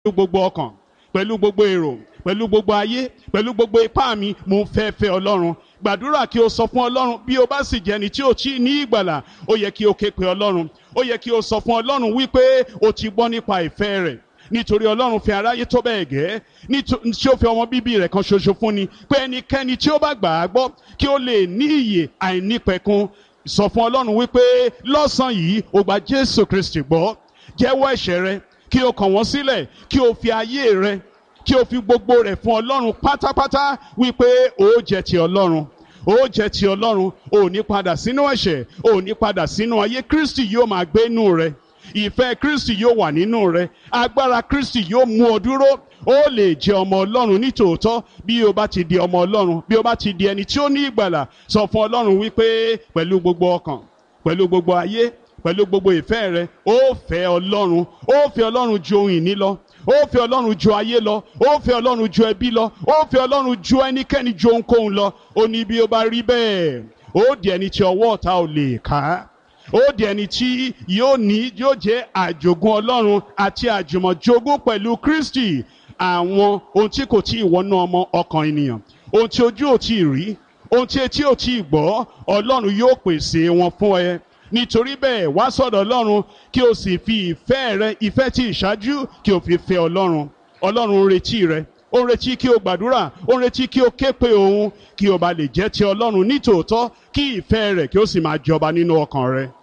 gbogbo ọkàn pẹ̀lú gbogbo èrò pẹ̀lú gbogbo ayé pẹ̀lú gbogbo ipá mi mo fẹ́ fẹ́ ọlọ́run gbàdúrà kí o sọ fún ọlọ́run bí o bá sì jẹ́ ẹni tí o tí ní ìgbàlà ó yẹ kí o ké pe ọlọ́run ó yẹ kí o sọ fún ọlọ́run wípé o ti gbọ́ nípa ìfẹ́ rẹ̀ nítorí ọlọ́run fi aráyé tó bẹ́ẹ̀ gẹ́ tí ó fi ọmọ bíbí rẹ̀ kan ṣoṣo fún ni pé ẹnikẹ́ni tí ó bá gbà á gbọ́ kí ó lè ní ìyè àìnípẹ̀kun sọ fún ọlọ́run wípé lọ́sàn-án yìí o gba jésù kristi gbọ́ jẹ́wọ́ ẹ̀ṣẹ̀ rẹ kí o kàn wọ́n sílẹ̀ kí o fi ayé rẹ kí o fi gbogbo rẹ̀ fún ọlọ́run pátápátá wípé o jẹ́ ti ọlọ́run ó jẹ́ ti ọlọ́run ò ní padà sínú ẹ̀ṣẹ̀ ò ní padà sínú ayé kristi yóò máa gbé inú rẹ ìfẹ́ kristi yóò wà nínú rẹ agbára kristi yóò mú ọ dúró ó lè jẹ́ ọmọ ọlọ́run nítòótọ́ bí o bá ti di ọmọ ọlọ́run bí o bá ti di ẹni tí ó ní ìgbàlà sọ fún ọlọ́run wípé pẹ̀lú gbogbo ọkàn pẹ̀lú gbogbo ayé pẹ̀lú gbogbo ìfẹ́ rẹ ó fẹ́ ọlọ́run ó fẹ́ ọlọ́run ju ohun ìní lọ ó fẹ́ ọlọ́run ju ayé lọ ó fẹ́ ọlọ́run ju ẹbí lọ ó fẹ́ ọlọ́run ju ẹnikẹ́ni ju ohunkóhun lọ ó ní bí ó bá rí bẹ́ẹ̀ ó di ẹni tí ọwọ́ ọ̀tá ò lè ká ó di ẹni tí yóò ní yóò jẹ́ àjogún ọlọ́run àti àjùmọ̀jogún pẹ̀lú kristi àwọn ohun tí kò tí ì wọnú ọmọ ọkàn ènìyàn ohun tí ojú ò tí ì rí ohun tí etí ò tí ì gbọ́ ọlọ́run yóò pèsè wọn fún ẹ nítorí bẹ́ẹ̀ wá sọ̀dọ̀ ọlọ́run kí o sì fi ìfẹ́ rẹ ìfẹ́ tí ìṣáájú kí o fi fẹ́ ọlọ́run ọlọ́run ń retí rẹ ó ń retí kí o gbàdúrà ó ń retí kí o ké pe òun kí o bá lè jẹ́ ti ọlọ́run nítòótọ́ kí ìfẹ́ rẹ̀ kí o sì máa jọba nínú ọkàn rẹ.